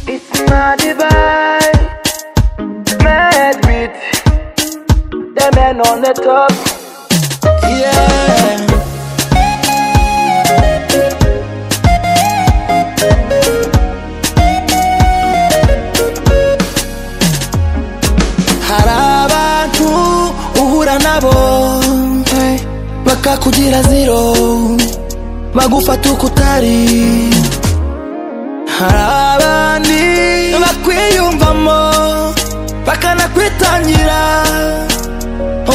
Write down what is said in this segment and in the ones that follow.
a divide. Mad with the men on the top. Yeah. hari abantu uhura nabo eh, bakakugira zero bagufata uko utari hari abandi bakwiyumvamo bakanakwitangira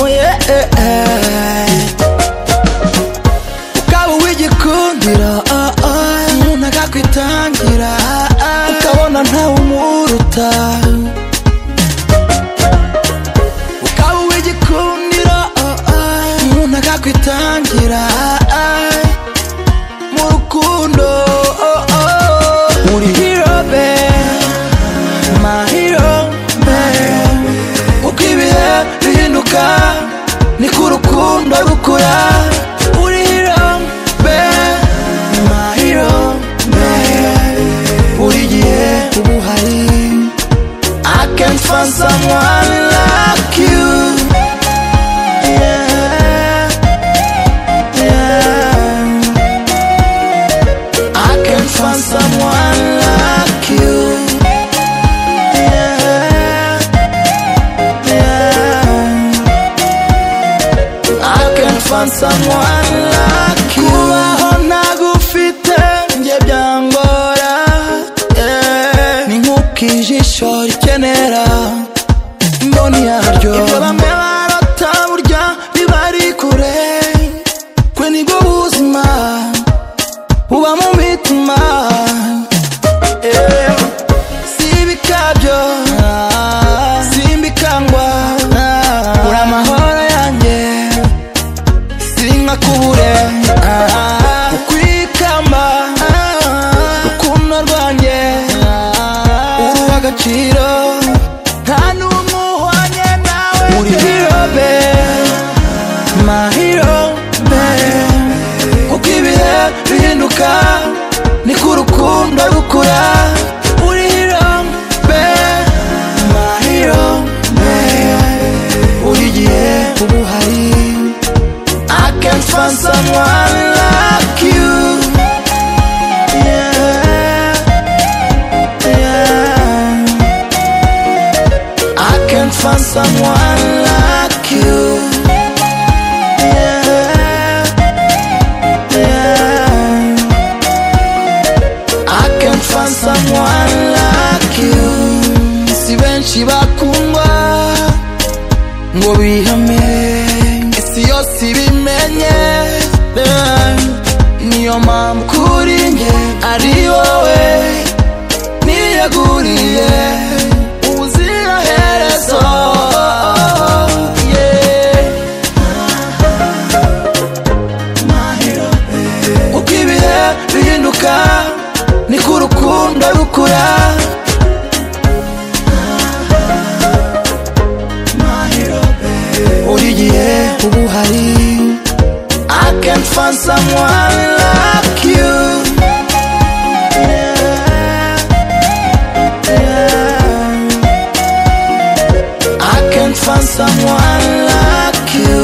oh yeah, eh, eh. ukaba uw'igikundiro oh, oh. umuntu akakwitangira ukabona ntawe umuruta ukaba uw'igikundiro oh, oh. umuntu akakwitangira mu rukundo oh, oh. uri hero babe my hero babe uko ibihe bihinduka niko urukundo rukura uri hero babe my hero babe buri gihe uba uhari I can't find someone like you yeah, yeah. I can find someone like you. Yeah, yeah. I can find someone like you. Kubaho ntagufite njye byangora. Yeah. Ni nk'uko ijisho rikenera mboni yaryo. Ibyo bamwe barota burya biba ari kure. Kwe nibwo buzima uba mu mitima Eh, si ibikabyo ah, si imbikangwa ah, uri amahoro yanjye sinka kubure ah, ukwikamba ah, rukundo rwanjye uri uw'agaciro nta n'umwe uhwanye nawe uri hirobe mahiro babe uko ibihe bihinduka niko urukundo rukura uri hero babe my hero babe buri gihe uba uhari I can find someone like you yeah, yeah. I can find someone like you yeah. I can find someone like you si benshi bakundwa ngo bihame isi yose ibimenye Eh, niyo mpamvu kuri nge ari wowe niyeguriye ubuziraherezo yeah. uko ibihe bihinduka niko urukundo rukura buri gihe uba uhari I can find someone like you Yeah, yeah. I can find someone like you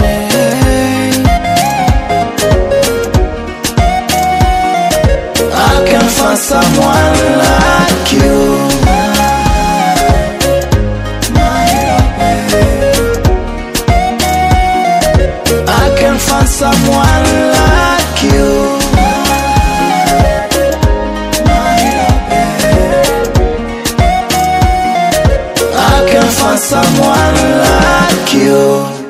Yeah. I can find someone like you. I can find someone like you. I can find someone like you.